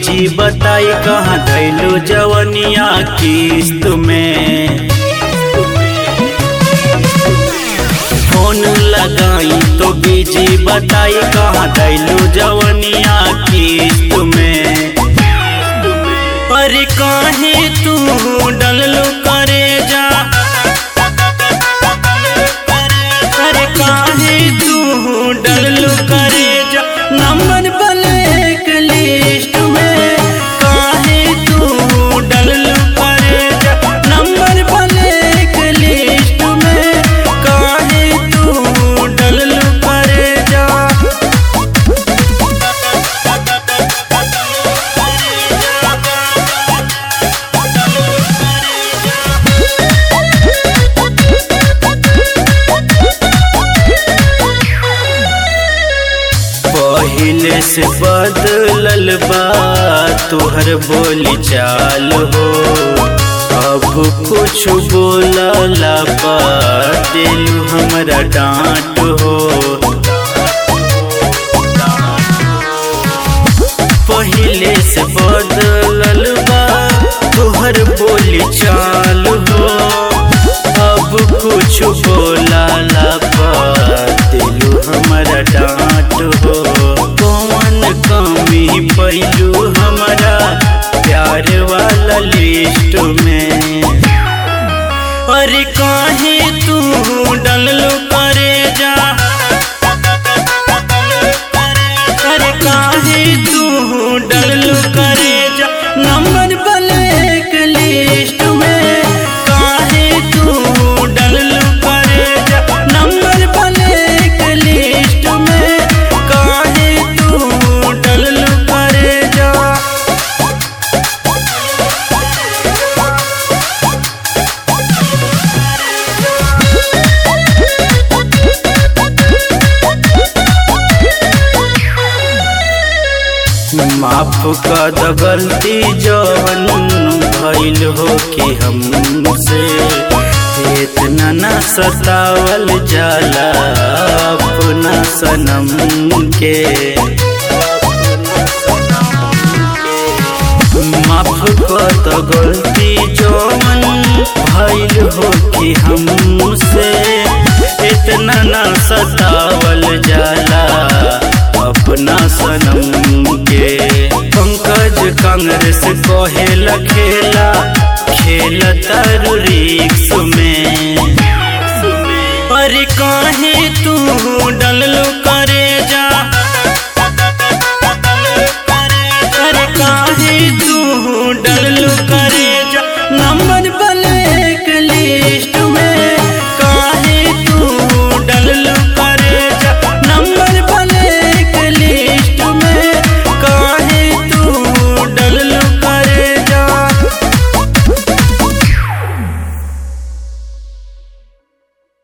busy बताई कहाँ धैलू जवनिया किस्त में फोन लगाई तो बीजी बताई कहाँ धैलू जवनिया किस्त में अरे काहे तू डललो करे जा अरे काहे तू डललो करे जा नंबर ब्लैक लिस्ट में काहे तू डललो करे जा नंबर ब्लैक लिस्ट में काहे तू डललो करे जा पहिले से बदलल बा तोहर बोली चाल हो अब कुछ बोलला पा दिलू हमरा डांट हो पहिले से बदलल बा तोहर बोली चाल हो अब कुछ बोलला पा दिलू हमरा डांट हो कौन कमी पैलू हमारा प्यार वाला लिस्ट में अरे काहे तू डललो करे जा अरे काहे तू डललो करे जा नंबर ब्लैक लिस्ट में काहे तू डललो करे जा नंबर ब्लैक लिस्ट में काहे तू डललो करे जा माफ कर द गलती जवन भइल हो कि हमसे इतना न सतावल जाला अपना सनम के माफ कर द गलती जवन भइल हो कि हमसे इतना न सतावल जाला अपना सनम के पंकज कांग्रेस कहेला खेला खेल तरु रिक्स में अरे काहे तू डललो कर